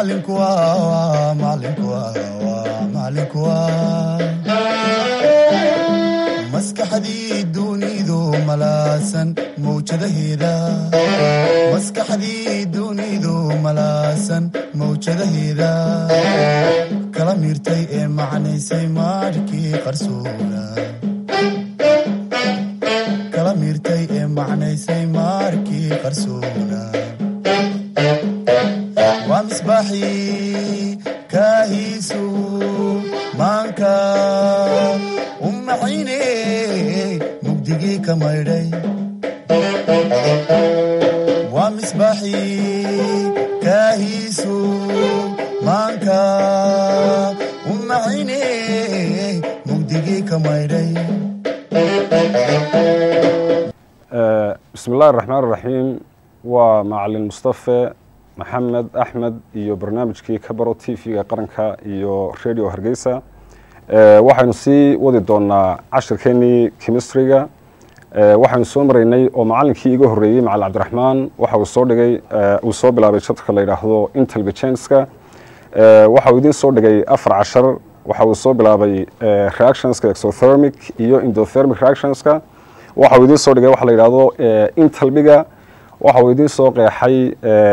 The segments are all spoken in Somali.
macalinku waa macalinku waa macalinku waa maskaxdii dunidu malaasan mawjadaheeda maskaxdii dunidu malaasan mawjadaheeda kala miirtay ee macnaysay maarhkii qarsoona kala miirtay ee macnaysay maarkii qarsoona waa misbaaxii kaahiisu maanka u maxayne mugdigii ka maydhay waa misbaaxii kaahiisu maanka u maxayne mugdigii ka maydhay bismi illahi raxmaan raxiim waa macalin mustafe maxamed axmed iyo barnaamijkii ka baro t v-ga qaranka iyo radio hargeysa waxaynu sii wadi doonaa cashirkeenii chemistryga waxaynu soo maraynay oo macalinkii iga horeeyey macalin cabdiraxmaan waxa uu soo dhigay uu soo bilaabay jadka la yidhaahdo intelligenska waxa uu idiin soo dhigay afar cashar waxa uu soo bilaabay reactionska exothermic iyo indothermic reactionska waxa uu idiin soo dhigay waxa la yidhahdo intalbiga waxa uu idiin soo qeexay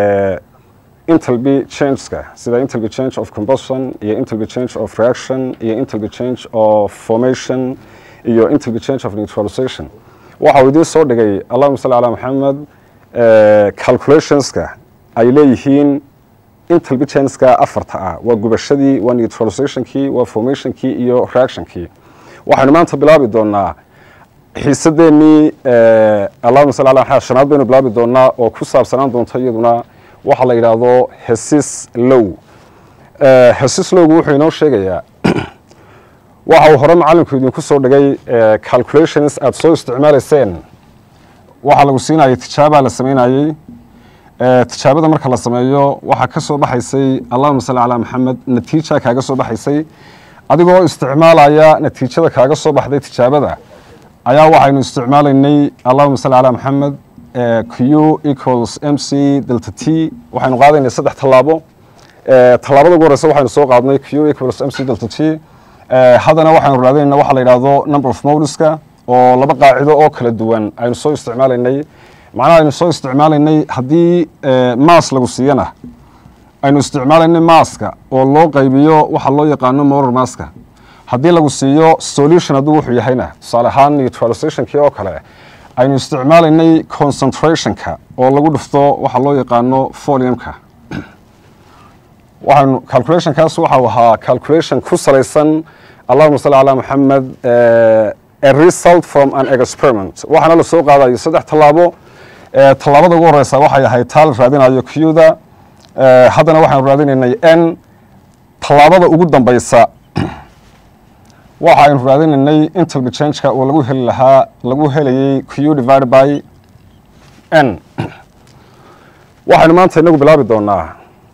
intalby changeska sida intalby change of combustion iyo intalby change of reaction iyo intalby change of formation iyo intalby change of neutralization waxa uu idiin soo dhigay allahuma salli calaa maxamed calculationska ay leeyihiin intalby changeska afarta ah waa gubashadii waa neutralizationkii waa formationkii iyo reactionkii waxaynu maanta bilaabi doonaa xiisadeenii allahuma salli ala maxamed shanaad baynu bilaabi doonaa oo ku saabsanaan doonta iyaduna waxaa la yidhaahdo hesis low hesis lowgu wuxuu inoo sheegayaa waxa uu hore macalinku idinku soo dhigay calculations aada soo isticmaalayseen waxaa lagu siinayay tijaabaa la samaynayey tijaabada marka la sameeyo waxaa ka soo baxaysay allahuma salli calaa maxamed natiija kaaga soo baxaysay adigoo isticmaalaya natiijada kaaga soo baxday tijaabada ayaa waxaynu isticmaalaynay allahuma salli calaa maxamed q equals m c delta t waxaynu qaadaynay saddex tallaabo tallaabada ugu horeysa waxaynu soo qaadnay q equals m c delta t haddana waxaynu raadinayna waxa la yidhahdo number of moduska oo laba qaacido oo kala duwan aynu soo isticmaalaynay macnaha aynu soo isticmaalaynay haddii maas lagu siiyana aynu isticmaalaynay maaska oo loo qaybiyo waxa loo yaqaano morar maaska haddii lagu siiyo solution hadduu wuxuu yahayna tusaale ahaan neutralizationkii oo kale aynu isticmaalaynay concentrationka oo lagu dhufto waxa loo yaqaano foliumka waxaynu calculationkaas waxau ahaa calculation ku salaysan allahuma salli calaa maxamed a result from an experiment waxaana la soo qaadayo saddex tallaabo tallaabada ugu horeysa waxay ahayd taa la raadinayo qda haddana waxaynu raadinaynay n tallaabada ugu dambeysa waxa aynu raadinaynay intalby changeka oo lagu heli lahaa lagu helayay q divided by n waxaynu maanta inagu bilaabi doonaa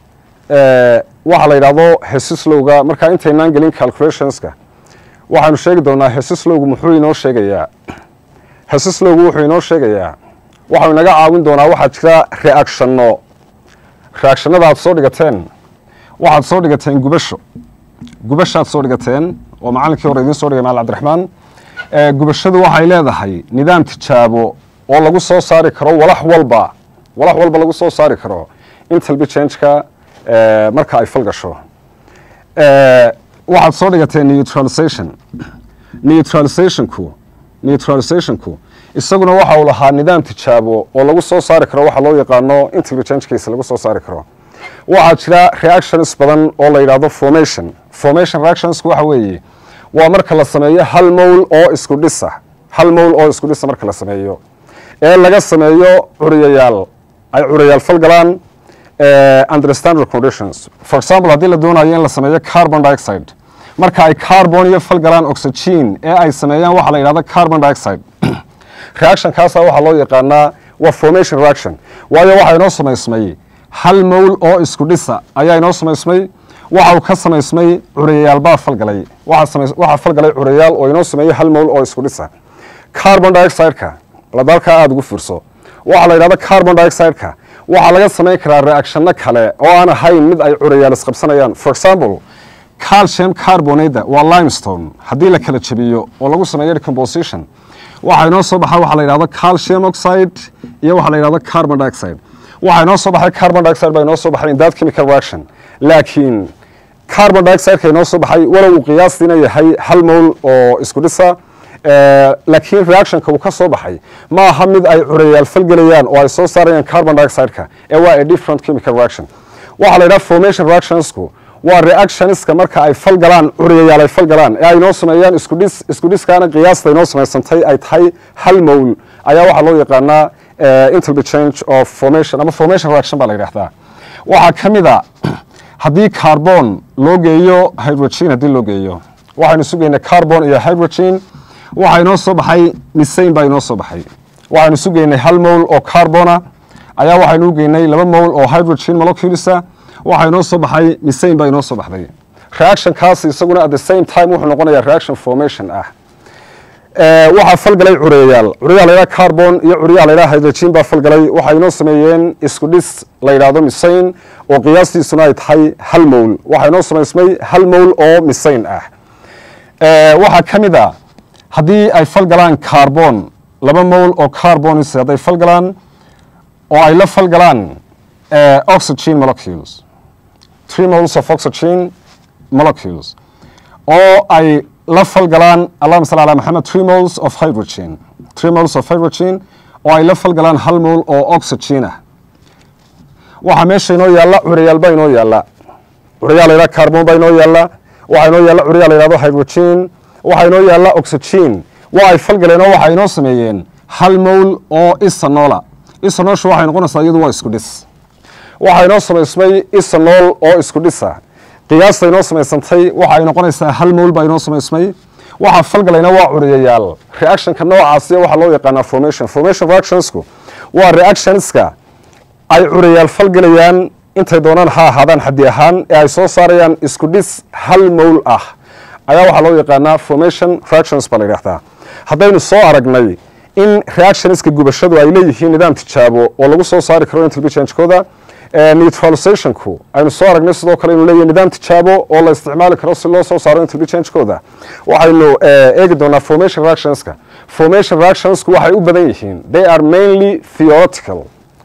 waxa la yidhahdo hesislowga markaa intaynaan gelin calculationska waxaynu sheegi doonaa hesislowgu muxuu inoo sheegayaa hesislowgu wuxuu inoo sheegayaa waxau inaga caawin doonaa waxaa jira reactionno reactionada aad soo dhigateen waxaad soo dhigateen gubasho gubashaad soo dhigateen oo macalinkii hore idiin soo dhigay macalin cabdiraxmaan gubashadu waxay leedahay nidaam tijaabo oo lagu soo saari karo walax walba walax walba lagu soo saari karo intalby changeka marka ay fal gasho waxaad soo dhigateen neutralization neutralizationku neutralizationku isaguna waxa uu lahaa nidaam tijaabo oo lagu soo saari karo waxa loo yaqaano intalby changekiisa lagu soo saari karo waxaa jira reactions badan oo la yidhahdo formation formation reactionsku waxa weeye waa marka la sameeyo hal mowl oo isku dhisa hal mowl oo isku dhisa marka la sameeyo ee laga sameeyo curiyayaal ay curiyayaal fal galaan under standard conditions for example haddii la doonayo in la sameeyo carbon dioxide marka ay carbon iyo fal galaan oxygen ee ay sameeyaan waxaa la yidhahda carbon dioxide reactionkaasa waxaa loo yaqaanaa waa formation reaction waayo waxaa inoo samaysmay hal mowl oo isku dhisa ayaa inoo samaysmay waxa uu ka samaysmay curiyayaal baa falgalay waxaa falgalay curiyayaal oo inoo sameeyey hal mowl oo isku dhisa carbon dioxideka ladalkaa aada ugu fiirso waxaa la yidhahda carbon dioxideka waxaa laga samayn karaa reactionno kale oo aan ahayn mid ay curayaal isqabsanayaan for example calcium carbonada waa limestone haddii la kala jabiyo oo lagu sameeyo decomposition waxaa inoo soo baxa waxa la yidhahdo calcium oxide iyo waxa la yidhahdo carbon dioxide waxaa inoo soo baxay carbon dioxide baa inoo soo baxay in that chemical reaction laakiin carbon dioxideka inoo soo baxay walow uu qiyaastiina yahay hal mowl oo isku dhisa laakiin reactionka uu ka soo baxay ma aha mid ay curayaal falgelayaan oo ay soo saarayaan carbon dioxideka ee waa a different chemical reaction waxaa la yidhaha formation reactionsku waa reactionska marka ay falgalaan curayayaal ay falgalaan ee ay noo sameeyaan iskudhis isku dhiskaana qiyaasta inoo samaysantay ay tahay hal mowl ayaa waxaa loo yaqaanaa interbe change of formation ama formation reaction baa la yidhahdaa waxaa ka mid a haddii carbon loo geeyo hydrogen haddii loo geeyo waxaynu sugaynaa carbon iyo hydrogen waxaa inoo soo baxay misane baa inoo soo baxay waxaynu sugaynay hal mowl oo carbona ayaa waxaynu u geynay laba mowl oo hydrogen moleculesa waxaa inoo soo baxay misane baa inoo soo baxday reactionkaas isaguna at the same time wuxuu noqonayaa reaction formation ah waxaa falgalay curayayaal curayaa la yidhaha carbon iyo curayaa la yidhaha hydrogen baa falgalay waxay inoo sameeyeen isku dhis la yidhaahdo misane oo qiyaastiisuna ay tahay hal mowl waxaa inoo samaysmay hal mowl oo misane ah waxaa ka mid a haddii ay falgalaan carbon laba mowl oo carbonis hadday falgalaan oo ay la falgalaan oxygen molecules three moles of oxygen molecules oo ay la falgalaan allahuma salli ala maxamed three moles of hydrogen three moles of hydrogen oo ay la falgalaan hal mowl oo oxygen ah waxaa meesha inoo yaalla curayaal baa inoo yaalla curayaa la yidhaha carbon baa inoo yaalla waxaa inoo yaalla curayaa la yidhahdo hydrogen waxaa inoo yaalla oxygen waa ay falgaleen oo waxay inoo sameeyeen hal mowl oo isanola isanoolshu waxay noqonaysaa iyadu waa isku dhis waxaa inoo samaysmay isanool oo isku dhisa qiyaasta inoo samaysantay waxa ay noqonaysaa hal mowl baa inoo samaysmay waxaa falgalayna waa curiyayaal reactionka noocaasiya waxaa loo yaqaanaa formation formation reactionsku waa reactionska ay curiyayaal falgelayaan intay doonaan ha ahaadaan xaddi ahaan ee ay soo saarayaan isku dhis hal mowl ah ayaa waxaa loo yaqaanaa formation reactions baa la yidhahdaa haddaynu soo aragnay in reactionska gubashadu ay leeyihiin nidaam tijaabo oo lagu soo saari karo intelligencekooda neutralizationku aynu soo aragnay sidoo kale inuu leeyahay nidaam tijaabo oo la isticmaali karo si loo soo saaro intelligencekooda waxaynu eegi doonaa formation reactionska formation reactionsku waxay u badan yihiin they are mainly theoretical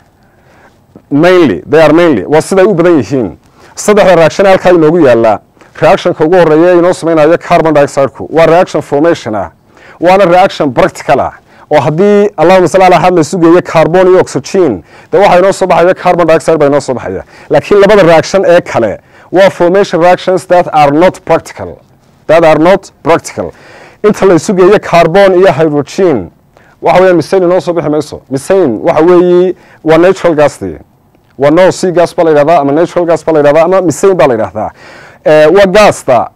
mainly they are mainly waa siday u badan yihiin saddexda reaction halkaa inoogu yaala reactionka ugu horeeya inoo samaynayo carbon dioxideku waa reaction formation ah waana reaction practical ah oo haddii allahuma salli ala xad la sugeeyo carbon iyo oxygen de waxaa inoo soo baxaya carbon dioxide baa inoo soo baxaya laakiin labada reaction ee kale waa formation reactions that are not practical that are not practical inta la sugeeyo carbon iyo hydrogen waxa weeyaan misane inoo soo bixi mayso misane waxa weeyi waa natural gasdi waa no c gas baa la yidhahdaa ama natural gas baa la yidhahdaa ama misane baa la yidhahdaa waa gaasta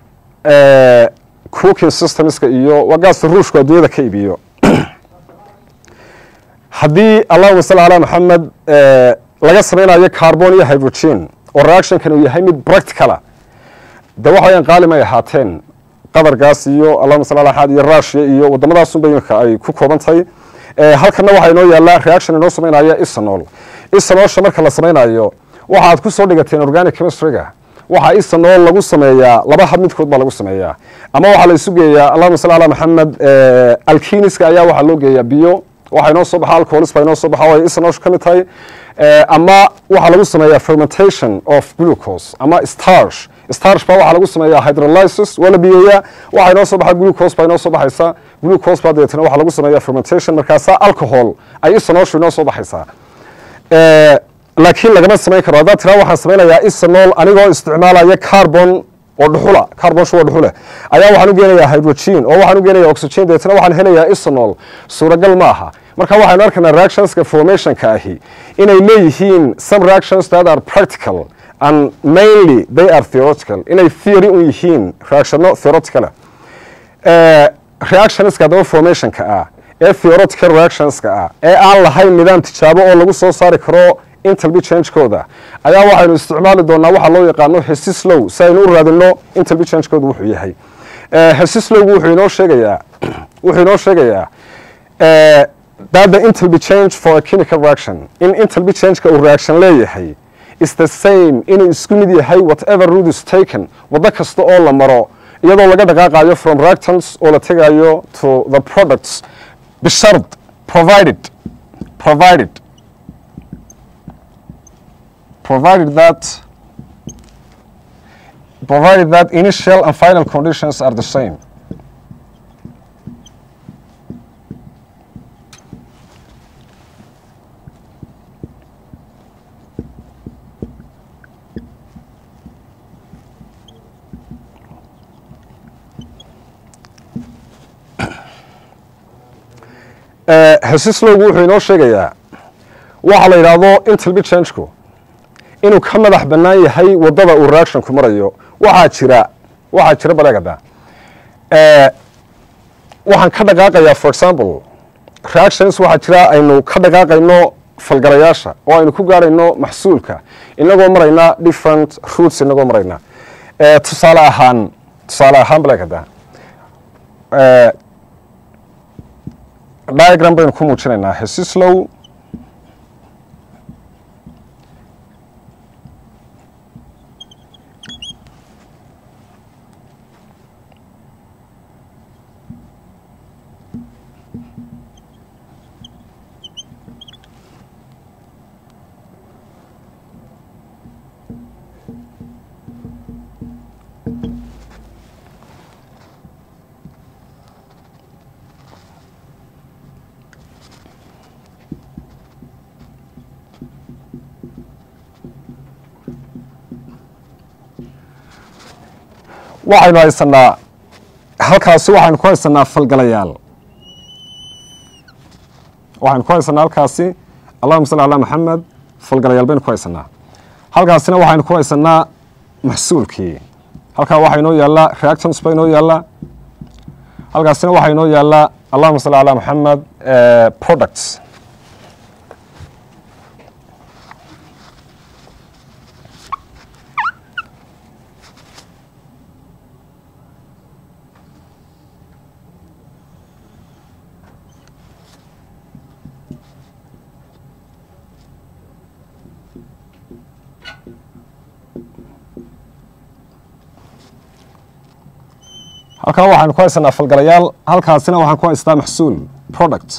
cooking systemska iyo waa gaasta ruushku adduunyada ka iibiyo haddii allahuma salli ala maxamed laga samaynayo carbon iyo hydrogen oo reactionkan uu yahay mid practicala de waxa weyaan qaali may ahaateen qadarkaas iyo allahuma salli ala xad iyo russia iyo waddamadaasunba imika ay ku kooban tahay halkana waxaa inoo yaallaa reaction inoo samaynaya isanol isanoolsha marka la samaynayo waxaad ku soo dhigateen organic chemistryga waxaa isanol lagu sameeyaa laba hab midkood baa lagu sameeyaa ama waxaa la isu geeyaa allahuma salli ala maxamed alkiniska ayaa waxaa loo geeyaa biyo waxaa inoo soo baxa alcoholis baa inoo soo baxa way isanooshu ka mid tahay ama waxaa lagu sameeyaa fermentation of glucose ama starch starch baa waxaa lagu sameeyaa hydrolysis waa la biyeeyaa waxaa inoo soo baxa glucose baa inoo soo baxaysa glucose baa dabeetana waxaa lagu sameeyaa fermentation markaasaa alcohol ay isanooshu inoo soo baxaysaa laakiin lagama samayn karo haddaad tiraa waxaan samaynayaa isanol anigoo isticmaalaya carbon oo dhuxula carbonshu waa dhuxule ayaa waxaan u geenayaa hydrogen oo waxaan u geenayaa oxygen dabeetana waxaan helayaa isanol suuragal ma aha marka waxaynu arkaynaa reactionska formationka ahi inay leeyihiin some reactions that are practical and mainly they are theoretical inay theory un yihiin reactionno theoreticala reactionska haddaba formationka ah ee theoretical reactionska ah ee aan lahayn nidaam tijaabo oo lagu soo saari karo intelbi changekooda ayaa waxaynu isticmaali doonaa waxaa loo yaqaano hesislow si aynu u raadino intelbi changekooda wuxuu yahay hesislowgu wuxuu inoo sheegayaa wuxuu inoo sheegayaa that the enthalpy change for a chemical reaction in enthalpy changeka uu reaction leeyahay is the same inuu isku mid yahay whatever route is taken waddo kasta oo la maro iyadoo laga dhaqaaqayo from reactants oo la tegayo to the products bishard provided provided provided that provided that initial and final conditions are the same hesislogu wuxuu inoo sheegayaa waxa la yidhaahdo intalbi changeku inuu ka madax bannaan yahay waddada uu reactionku marayo waxaa jira waxaa jira baleegada waxaan ka dhaqaaqayaa for example reactions waxaa jira aynu ka dhaqaaqayno falgalayaasha oo aynu ku gaarayno maxsuulka inagoo marayna different roots inagoo marayna tusaale ahaan tusaale ahaan baleegada diagram baynu ku muujinaynaa hesislow waxaynu haysanaa halkaasi waxaynu ku haysanaa falgalayaal waxaynu ku haysanaa halkaasi allahuma salli calaa maxamed falgalayaal baynu ku haysanaa halkaasina waxaynu ku haysanaa maxsuulkii halkaa waxaa inoo yaallaa reactants baa inoo yaallaa halkaasina waxaa inoo yaallaa allahuma salli calaa maxamed products halkaa waxaanu ku haysanaa falgalayaal halkaasina waxaan ku haystaa maxsuul product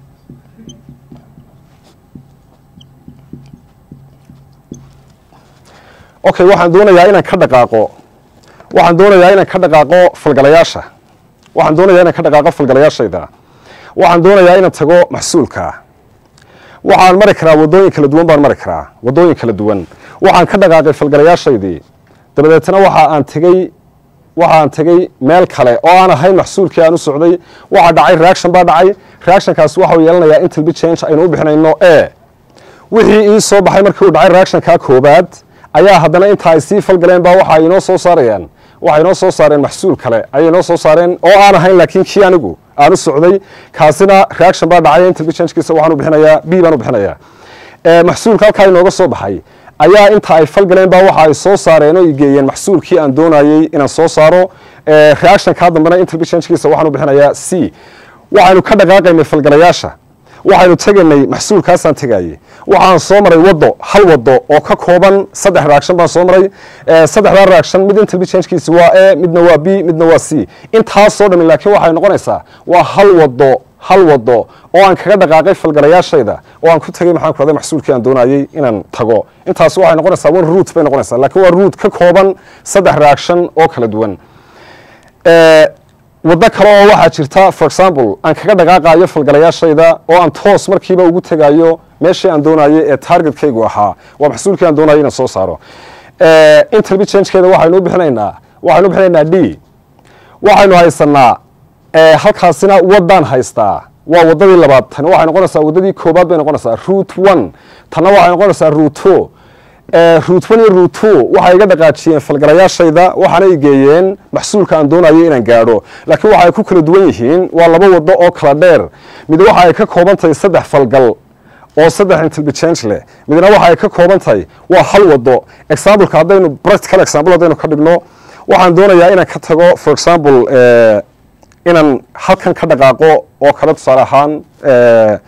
okay waxaan doonayaa inaan ka dhaqaaqo waxaan doonayaa inaan ka dhaqaaqo falgalayaasha waxaan doonayaa inaan ka dhaqaaqo falgalayaashayda waxaan doonayaa inaan tago maxsuulka waxaan mari karaa waddooyin kala duwan baan mari karaa waddooyin kala duwan waxaan ka dhaqaaqay falgalayaashaydii dabadeetna waxa aan tegey waxaan tegey meel kale oo aan ahayn maxsuulkii aan u socday waxaa dhacay reaction baa dhacay reactionkaasi waxau yeelanayaa intalbi change aynu u bixinayno e wixii ii soo baxay markii uu dhacay reactionkaa koobaad ayaa haddana inta ay sii falgaleen baa waxa inoo soo saarayaan waxay inoo soo saareen maxsuul kale ayay inoo soo saareen oo aan ahayn laakiin kii anigu aan u socday kaasina reaction baa dhacay intalbi changekiisa waxaan u bixinayaa b baan u bixinayaa maxsuulka halkaa inooga soo baxay ayaa inta ay falgaleen baa waxa ay soo saareen oo geeyeen maxsuulkii aan doonayey inaan soo saaro reactionkaa dambena intalbi changekiisa waxaan u bixinayaa c waxaynu ka dhaqaaqaynay falgalayaasha waxaynu tegaynay maxsuulkaasaan tegayey waxaan soo maray waddo hal waddo oo ka kooban saddex reaction baan soo maray saddexdaa reaction mid intalbi changekiisi waa e midna waa b midna waa c intaasoo dhami laakiin waxay noqonaysaa waa hal waddo hal waddo oo aan kaga dhaqaaqay falgalayaashayda oo aan ku tegey maxaan ku raday maxsuulkii aan doonayey inaan tago intaas waxay noqonaysaa one root bay noqonaysaa laakiin waa root ka kooban saddex reaction oo kala duwan waddo kale oo waxaa jirta for example aan kaga dhaqaaqayo falgalayaashayda oo aan toos markiiba ugu tegayo meeshii aan doonayey ee targetkaygu ahaa waa maxsuulkii aan doonayay inaan soo saaro intalbi changekeeda waxaynu u bixinaynaa waxaynu u bixinaynaa d waxaynu haysanaa halkaasina waddaan haystaa waa waddadii labaad tani waxay noqonaysaa waddadii koobaad bay noqonaysaa root one tanna waxay noqonaysaa root two root one iyo root two waxay iga dhaqaajiyeen falgalayaashayda waxaana i geeyeen maxsuulka aan doonayay inaan gaadho laakiin waxa ay ku kala duwan yihiin waa laba waddo oo kala dheer mid waxa ay ka kooban tahay saddex falgal oo saddex intalbi change leh midna waxa ay ka kooban tahay waa hal waddo exampleka haddaynu practical example haddaynu ka dhigno waxaan doonayaa inaan ka tago for example inaan halkan ka dhaqaaqo oo kale tusaale ahaan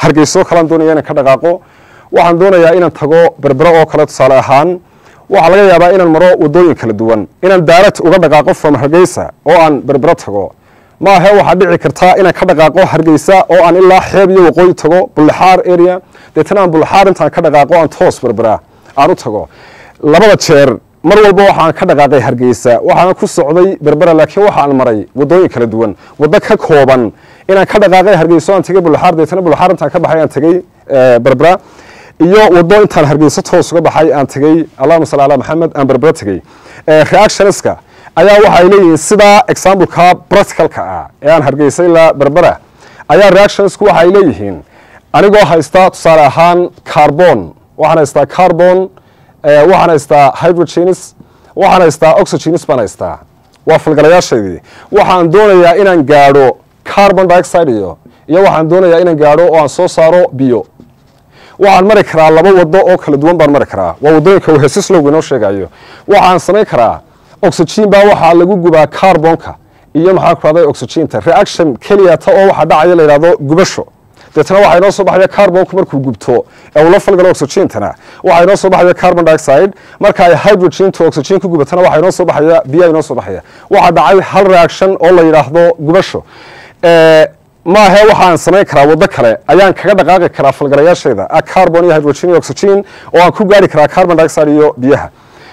hargeysoo kalean doonaya inaan ka dhaqaaqo waxaan doonayaa inaan tago berbero oo kale tusaale ahaan waxaa laga yaabaa inaan maro wadooyin kala duwan inaan daarat uga dhaqaaqo from hargeysa oo aan berbero tago maahe waxaa dhici kartaa inaan ka dhaqaaqo hargeysa oo aan ilaa xeeb iyo waqooyi tago bullixaar area deetana aan bullixaar intaan ka dhaqaaqo aan toos berbera aan u tago labada jeer mar walba waxaan ka dhaqaaqay hargeysa waxaan ku socday berbera laakiin waxaan maray wadooyin kala duwan waddo ka kooban inaan ka dhaqaaqay hargeyso aan tegay bullixaar deetana bullixaar intaan ka baxay aan tegay berbera iyo waddo intaan hargeyso toos uga baxay aan tegey allahuma salli ala maxamed aan berbera tegey reactionska ayaa waxay leeyihiin sidaa exampleka practicalka ah ee aan hargeysa ilaa berbera ayaa reactionsku waxay leeyihiin anigoo haysta tusaale ahaan carbon waxaan haystaa carbon waxaan haystaa hydrogenis waxaan haystaa oxygenis baan haystaa waa falgalayaashaydii waxaan doonayaa inaan gaadho carbon dioxide iyo iyo waxaan doonayaa inaan gaadho oo aan soo saaro biyo waxaan mari karaa laba wado oo kala duwan baan mari karaa waa wadooyinka wehesislowga inoo sheegayo waxaan samayn karaa oxygen baa waxaa lagu gubaa carbonka iyo maxaa ku rahday oxygenta reaction keliyata oo waxaa dhacaya la yidhahdo gubasho deetana waxaa inoo soo baxaya carbonku markuu gubto ee uu la falgalo oxygentana waxaa inoo soo baxaya carbon dioxide marka ay hydrogentu oxygen ku gubatana waxaa inoo soo baxaya biyaa inoo soo baxaya waxaa dhacay hal reaction oo la yidhaahdo gubasho maahe waxaan samayn karaa waddo kale ayaan kaga dhaqaaqi karaa falgalayaashayda carbon iyo hydrogen iyo oxygen oo aan ku gaari karaa carbon dioxide iyo biyaha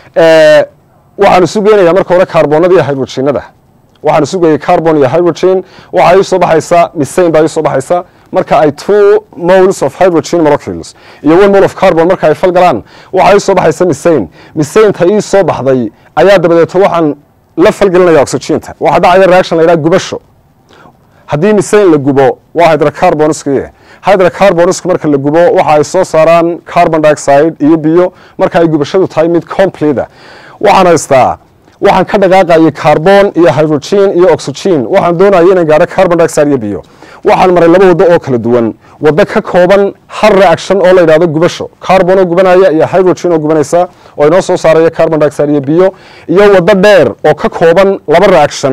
waxaan isu geynayaa marka hore carbonada iyo hydrogenada waxaan isu geeyay carbon iyo hydrogen waxaa ii soo baxaysa misane baa ii soo baxaysa marka ay two moles of hydrogen molecules iyo one mole of carbon marka ay falgalaan waxaa ii soo baxaysa misane misaneta ii soo baxday ayaa dabadeeto waxaan la falgelinaya oxygenta waxaa dhacaya reaction la yidhaha gubasho haddii misane la gubo waa hydrocarboniski hydrocarboniska marka la gubo waxa ay soo saaraan carbon dioxide iyo biyo marka ay gubashadu tahay mid complete waxaan haystaa waxaan ka dhaqaaqayay carbon iyo hydrogen iyo oxygen waxaan doonaya inaan gaaro carbon dioxide iyo biyo waxaan maray laba waddo oo kala duwan waddo ka kooban hal reaction oo la yidhahdo gubasho carbon oo gubanaya iyo hydrogen oo gubanaysa oo inoo soo saaraya carbon dioxide iyo biyo iyo waddo dheer oo ka kooban laba reaction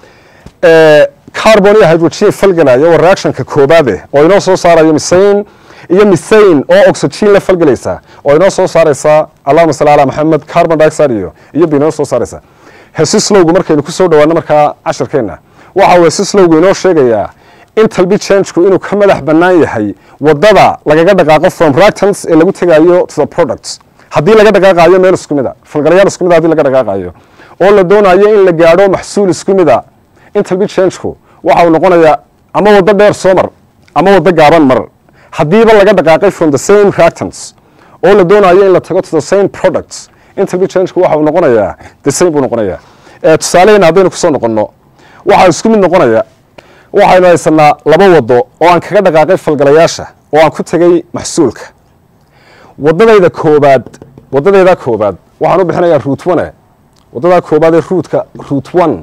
carbon iyo hydrogen falgalaya waa reactionka koobaade oo inoo soo saarayo misane iyo misane oo oxygen la falgelaysa oo inoo soo saaraysa allahuma salli ala maxamed carbon dioxide iyo iyo bi inoo soo saaraysa hesislowgu markaynu kusoo dhawaano markaa cashirkeenna waxa uu hesislowgu inoo sheegayaa in talbi changeku inuu ka madax bannaan yahay wadada lagaga dhaqaaqo from reactants ee lagu tegayo to the products haddii laga dhaqaaqayo meel isku mid a falgalayaal isku mid a hadii laga dhaqaaqayo oo la doonayo in la gaadho maxsuul isku mid a in talbi changeku waxa uu noqonayaa ama waddo dheer soo mar ama waddo gaaban mar haddiiba laga dhaqaaqay from the same reactants oo la doonayo in la tago to the same products interview changeku waxa uu noqonayaa the same buu noqonayaa tusaalehena haddaynu kusoo noqonno waxaa isku mid noqonaya waxaynu haysanaa laba waddo oo aan kaga dhaqaaqay falgalayaasha oo aan ku tegay maxsuulka waddadayda koobaad waddadayda koobaad waxaan u bixinayaa root one waddadaa koobaad ee ruutka root one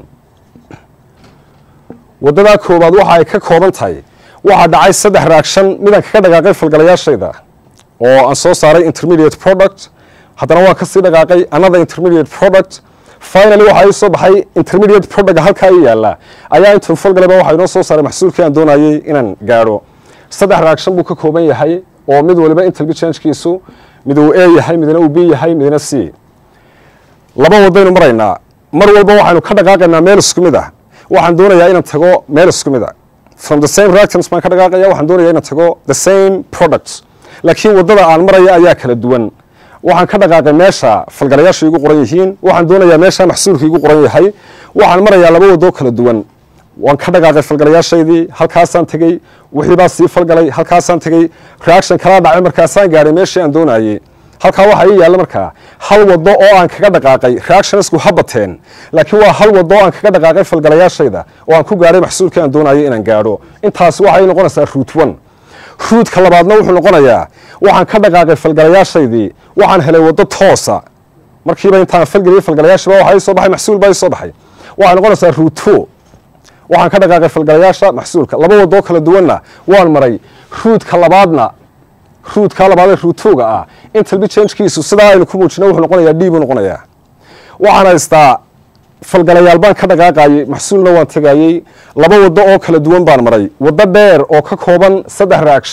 waddadaa koobaad waxa ay ka kooban tahay waxaa dhacay saddex reaction midaan kaga dhaqaaqay falgalayaashayda oo aan soo saaray intermediate product haddana waan kasii dhaqaaqay another intermediate product finally waxaa ii soo baxay intermediate product halkaa ii yaala ayaa intuu falgalayba waxaa inoo soo saaray maxsuulkii aan doonayay inaan gaadho saddex reaction buu ka kooban yahay oo mid waliba interview changekiisu mid uu a yahay midna uu b yahay midna c laba wadaynu maraynaa mar walba waxaynu ka dhaqaaqaynaa meel isku mid ah waxaan doonayaa inaan tago meel isku mid a from the same reactants baan ka dhaqaaqaya waxaan doonaya inaan tago the same products laakiin waddada aan maraya ayaa kala duwan waxaan ka dhaqaaqay meesha falgalayaasha igu qoran yihiin waxaan doonayaa meesha maxsuulka igu qoran yahay waxaan marayaa laba waddo kala duwan waan ka dhaqaaqay falgalayaashaydii halkaasaan tegey wixii baa sii falgalay halkaasaan tegey reaction kalaa dhacay markaasaan gaadhay meeshii aan doonayey halkaa waxaa ii yaalla markaa hal waddo oo aan kaga dhaqaaqay reactionsku ha bateen laakiin waa hal waddo oo aan kaga dhaqaaqay falgalayaashayda oo aan ku gaadhay maxsuulkii aan doonayay inaan gaadho intaasi waxay noqonaysaa root one ruudka labaadna wuxuu noqonayaa waxaan ka dhaqaaqay falgalayaashaydii waxaan helay waddo toosa markiiba intaan falgeliyey falgalayaashiba waxaa ii soo baxay maxsuul baa ii soo baxay waxay noqonaysaa root two waxaan ka dhaqaaqay falgalayaasha maxsuulka laba wadoo kala duwanna waan maray ruudka labaadna ruudka labaadee ruutuga ah in talbi changekiisu sidaa aynu ku muujina wuxuu noqonayaa d buu noqonayaa waxaan haystaa falgalayaal baan ka dhaqaaqayey maxsuulna waan tegayey laba waddo oo kala duwan baan maray waddo dheer oo ka kooban saddex reaction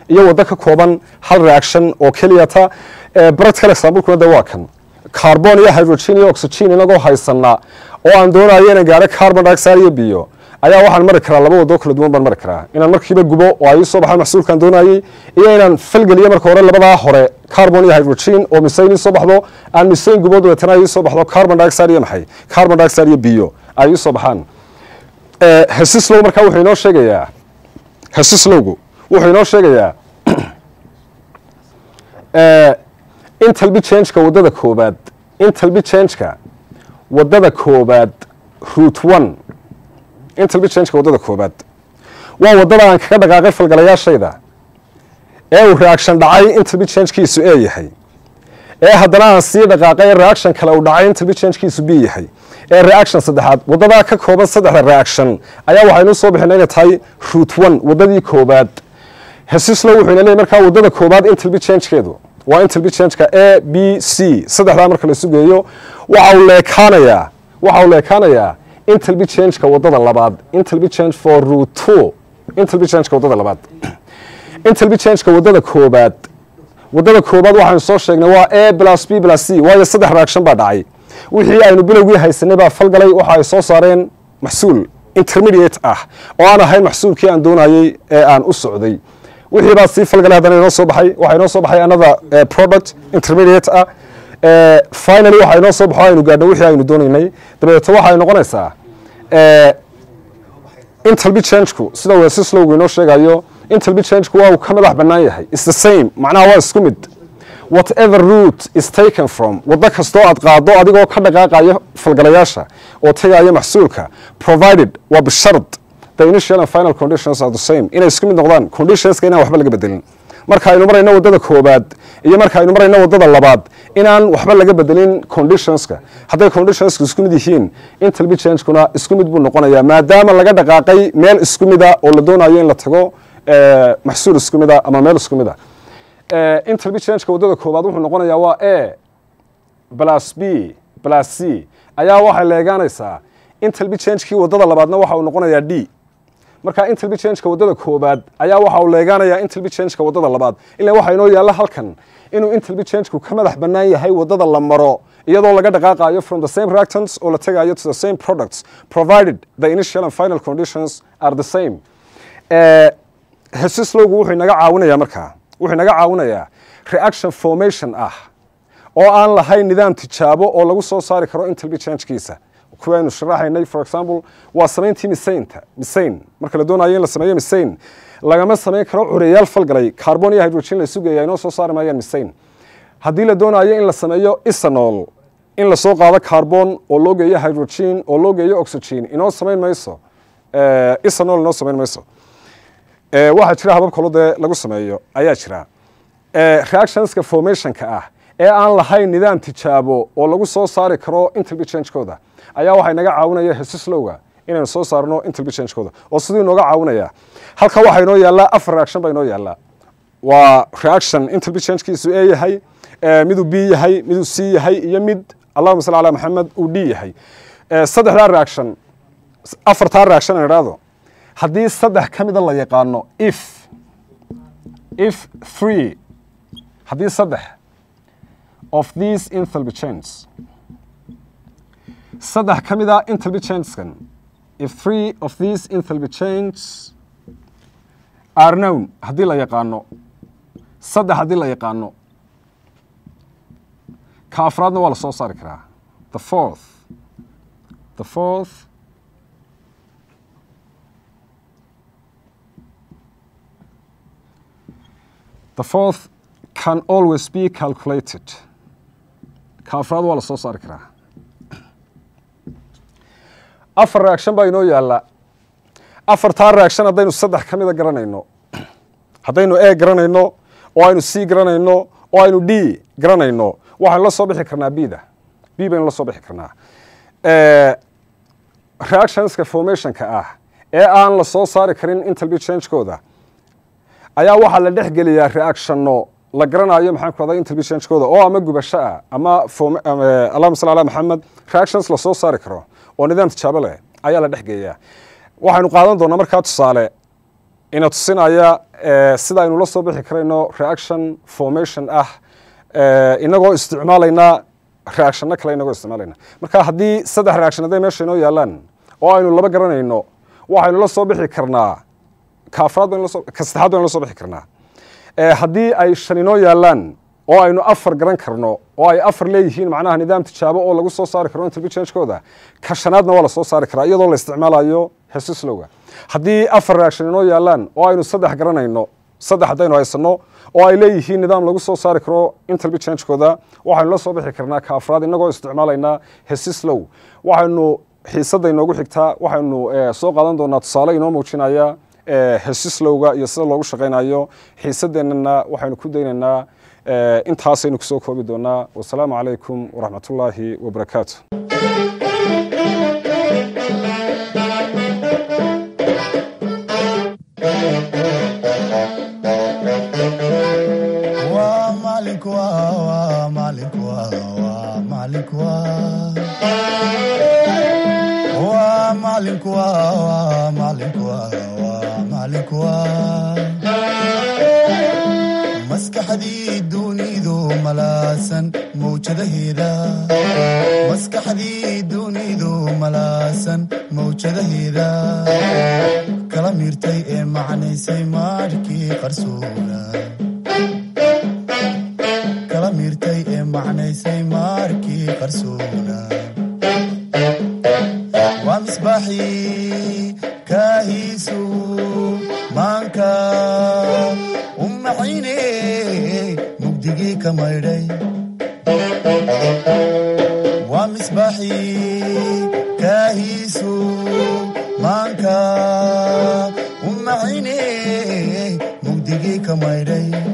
iyo waddo ka kooban hal reaction oo keliyata practical examplekuna de waa kan carbon iyo hydrogen iyo oxygen inagoo haysanaa oo aan doonayo inaan gaaro carbon dioxide iyo biyo ayaa waxaan mari karaa laba wadoo kala duwan baan mari karaa inaan markiiba gubo oo ay soo baxaan maxsuulkaan doonayey iyo inaan falgeliyo marka hore labadaa hore carbon iyo hydrogen oo misayn ii soo baxdo aan misayn gubo dabeetana ay ii soo baxdo carbon dioxide iyo maxay carbon dioxide iyo biyo ay ii soo baxaan hesislow markaa wuxuu inoo sheegayaa hesislowgu wuxuu inoo sheegayaa intalbi changeka waddada koobaad intalbi changeka waddada koobaad root one intalbi changeka waddada koobaad waa waddada aan kaga dhaqaaqay falgalayaashayda ee uu reaction dhacay intalbi changekiisu ee yahay ee haddana aan sii dhaqaaqay reaction kale uu dhacay intalbi changekiisu b yahay ee reaction saddexaad waddadaa ka kooban saddexda reaction ayaa waxaynu soo bixina inay tahay root one waddadii koobaad hesislo wuxuu ina leeyay markaa waddada koobaad intalbi changekeedu waa intalbi changeka a b c saddexdaa marka la sugeeyo waxa uu leekaanayaa waxa uu leekaanayaa intalbi changeka waddada labaad intalbi change for root two intalbi changeka waddada labaad intalbi changeka waddada koobaad waddada koobaad waxaynu soo sheegnay waa a plus b plus c waayo saddex reaction baa dhacay wixii aynu bilowgii haysanay baa falgalay waxa ay soo saareen maxsuul intermediate ah oo aan ahayn maxsuulkii aan doonayey ee aan u socday wixii baa sii falgalay haddana inoo soo baxay waxaa inoo soo baxay another product intermediate ah finally waxaa inoo soo baxo aynu gaadho wixii aynu doonaynay dabeeto waxay noqonaysaa intalbi changeku sida wesislowgu inoo sheegayo intalbi changeku waa uu ka madax bannaan yahay is the same macnaha waa isku mid whatever route is taken from waddo kastoo aad qaado adigoo ka dhaqaaqayo falgalayaasha oo tegaya maxsuulka provided waa bishard the initial and final conditions are the same inay isku mid noqdaan conditionska inaan waxba laga bedelin marka aynu marayno waddada koobaad iyo marka aynu marayno waddada labaad inaan waxba laga bedelin conditionska hadday conditionska isku mid yihiin intalbi changekuna isku mid buu noqonayaa maadaama laga dhaqaaqay meel isku mida oo la doonayo in la tago maxsuul isku mida ama meel isku mida intalbi changeka waddada koobaad wuxuu noqonayaa waa a plus b plus c ayaa waxay leegaanaysaa intalbi changekii waddada labaadna waxa uu noqonayaa d marka intalbi changeka waddada koobaad ayaa waxa uu leegaanayaa intalbi changeka waddada labaad ilaa waxaa inoo yaalla halkan inuu intalbi changeku ka madax bannaan yahay waddada la maro iyadoo laga dhaqaaqayo from the same reactants oo la tegayo to the same products provided the initial and final conditions are the same hesislowgu wuxuu inaga caawinayaa markaa wuxuu inaga caawinayaa reaction formation ah oo aan lahayn nidaam tijaabo oo lagu soo saari karo intalbi changekiisa kuwaynu sharaxaynay for example waa samayntii misaynta misayn marka la doonayo in la sameeyo misayn lagama samayn karo cureyaal falgalay carbon iyo hydrogen la sugaya inoo soo saari maayaan misayn haddii la doonayo in la sameeyo isanol in lasoo qaado carbon oo loo geeyo hydrogen oo loo geeyo oxygen inoo samayn mayso isanol inoo samayn mayso waxaa jira habab kalo dee lagu sameeyo ayaa jira reactionska formationka ah ee aan lahayn nidaam tijaabo oo lagu soo saari karo intalbi changekooda ayaa waxay naga caawinaya hesislowga inaynu soo saarno intalbi changekooda oo siduu inooga caawinaya halka waxaa inoo yaallaa afar reaction baa inoo yaallaa waa reaction intalbi changekiisu e yahay miduu b yahay miduu c yahay iyo mid allahuma salli calaa maxamed uu d yahay saddexdaa reaction afartaa reaction aan idhaahdo haddii saddex ka mida la yaqaano if if three haddii saddex of these enthalpy changes saddex ka mid a enthalpy changeskan if three of these enthalpy changes are known haddii la yaqaano saddex haddii la yaqaano ka afraadna waa la soo saari karaa the fourth the fourth the fourth can always be calculated ka afraad waa la soo saari karaa afar reaction baa inoo yaalla afartaa reaction haddaynu saddex ka mida garanayno haddaynu a garanayno oo aynu c garanayno oo aynu d garanayno waxaynu la soo bixi karnaa bda b baynu la soo bixi karnaa reactionska formationka ah ee aan la soo saari karin intalbi changekooda ayaa waxaa la dhex geliyaa reactionno la garanayo maxaan ku radaa intalbi changekooda oo ama gubasho ah ama allahuma salli ala maxamed reactions la soo saari karo oo nidaam tijaabo leh ayaa la dhex geeyaa waxaynu qaadan doonaa markaa tusaale ina tusinaya sida aynu la soo bixi karayno reaction formation ah inagoo isticmaalayna reactionno kale inagoo isticmaalayna marka haddii saddex reaction hadday meesha inoo yaalaan oo aynu laba garanayno waxaynu la soo bixi karnaa ka afraad baynu laso ka saddexaad baynu la soo bixi karnaa haddii ay shan inoo yaalaan oo aynu afar garan karno oo ay afar leeyihiin macnaha nidaam tijaabo oo lagu soo saari karo intelligence-kooda ka shanaadna waa la soo saari karaa iyadoo la isticmaalayo hesislowga haddii afar reaction inoo yaalaan oo aynu saddex garanayno saddex haddaynu haysano oo ay leeyihiin nidaam lagu soo saari karo intelligence-kooda waxaynu la soo bixi karnaa ka afraad inagoo isticmaalaynaa hesislow waxaynu xiisadda inoogu xigtaa waxaynu soo qaadan doonaa tusaale inoo muujinaya hesislowga iyo sida loogu shaqaynayo xiisadeennana waxaynu ku daynaynaa intaasaynu kusoo koobi doonaa wasalaamu calaykum waraxmat ullaahi wabarakaatu waa maalinku waa maalinku waa maalinku waa maalinku waa maalinku waa maalinku maskaxdii dunidu malaasan mawjadaheeda maskaxdii dunidu malaasan mawjadaheeda kala miirtay ee macnaysay maarhkii qarsoona kala miirtay ee macnaysay maarkii qarsoona waa misbaaxii kaahiisu maanka u maxayne mugdigii ka maydhay waa misbaaxii kaahiisu maanka u maxayne mugdigii ka maydhay